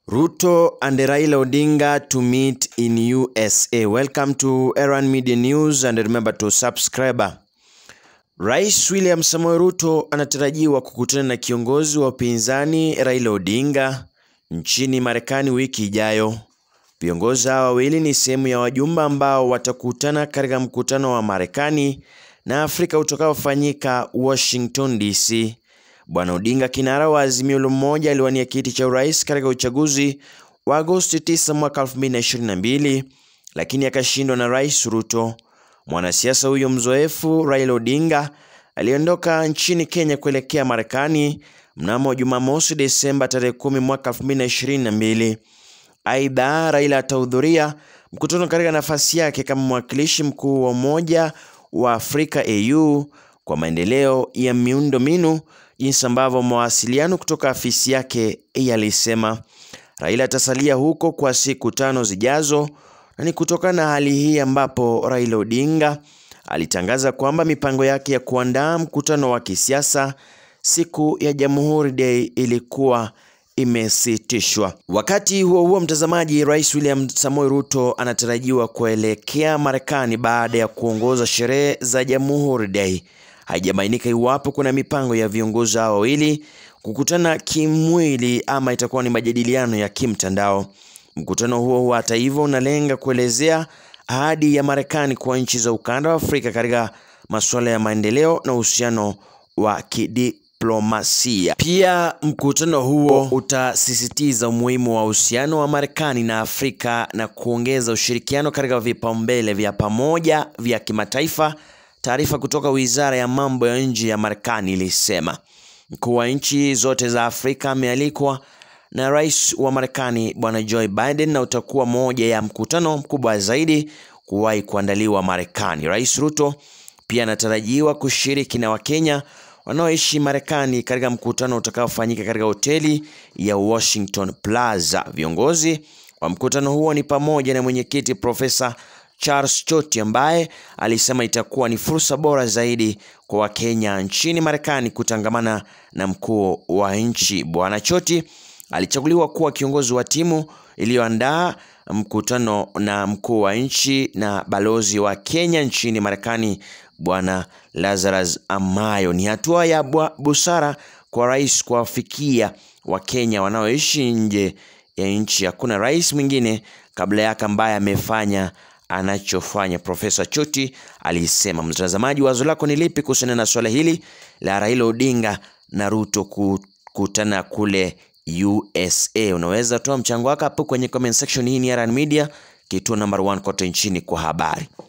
Ruto and Raila Odinga to meet in USA. Welcome to Erran Media News and remember to subscribe. Rais William Samoei Ruto anatarajiwa kukutana na kiongozi wa upinzani Raila Odinga nchini Marekani wiki ijayo. Viongozi hawa wawili ni sehemu ya wajumbe ambao watakutana katika mkutano wa Marekani na Afrika utakaofanyika Washington DC. Bwana Odinga, kinara wa Azimio la Umoja, aliwania kiti cha urais katika uchaguzi wa Agosti 9 mwaka 2022 lakini akashindwa na Rais Ruto. Mwanasiasa huyo mzoefu Raila Odinga aliondoka nchini Kenya kuelekea Marekani mnamo Jumamosi Desemba tarehe 10 mwaka 2022. Aidha, Raila atahudhuria mkutano katika nafasi yake kama mwakilishi mkuu wa Umoja wa Afrika AU kwa maendeleo ya miundombinu, jinsi ambavyo mawasiliano kutoka afisi yake yalisema. Raila atasalia huko kwa siku tano zijazo, na ni kutokana na hali hii ambapo Raila Odinga alitangaza kwamba mipango yake ya kuandaa mkutano wa kisiasa siku ya Jamhuri Day ilikuwa imesitishwa. Wakati huo huo, mtazamaji, Rais William Samoei Ruto anatarajiwa kuelekea Marekani baada ya kuongoza sherehe za Jamhuri Day. Haijabainika iwapo kuna mipango ya viongozi hao wawili kukutana kimwili ama itakuwa ni majadiliano ya kimtandao. Mkutano huo huo, hata hivyo, unalenga kuelezea ahadi ya Marekani kwa nchi za ukanda wa Afrika katika masuala ya maendeleo na uhusiano wa kidiplomasia. Pia mkutano huo utasisitiza umuhimu wa uhusiano wa Marekani na Afrika na kuongeza ushirikiano katika vipaumbele vya pamoja vya kimataifa. Taarifa kutoka Wizara ya Mambo ya Nje ya Marekani ilisema mkuu wa nchi zote za Afrika amealikwa na rais wa Marekani Bwana Joe Biden na utakuwa moja ya mkutano mkubwa zaidi kuwahi kuandaliwa Marekani. Rais Ruto pia anatarajiwa kushiriki na Wakenya wanaoishi Marekani katika mkutano utakaofanyika katika hoteli ya Washington Plaza. Viongozi wa mkutano huo ni pamoja na mwenyekiti Profesa Charles Choti ambaye alisema itakuwa ni fursa bora zaidi kwa Wakenya nchini Marekani kutangamana na mkuu wa nchi. Bwana Choti alichaguliwa kuwa kiongozi wa timu iliyoandaa mkutano na mkuu wa nchi na balozi wa Kenya nchini Marekani Bwana Lazarus Amayo. Ni hatua ya busara kwa rais kuwafikia Wakenya wanaoishi nje ya nchi. Hakuna rais mwingine kabla yake ambaye amefanya anachofanya, Profesa Choti alisema. Mtazamaji, wazo lako ni lipi kuhusiana na swala hili la Raila Odinga na Ruto kukutana kule USA? Unaweza toa mchango wako hapo kwenye comment section. Hii ni Erran Media, kituo number one kote nchini kwa habari.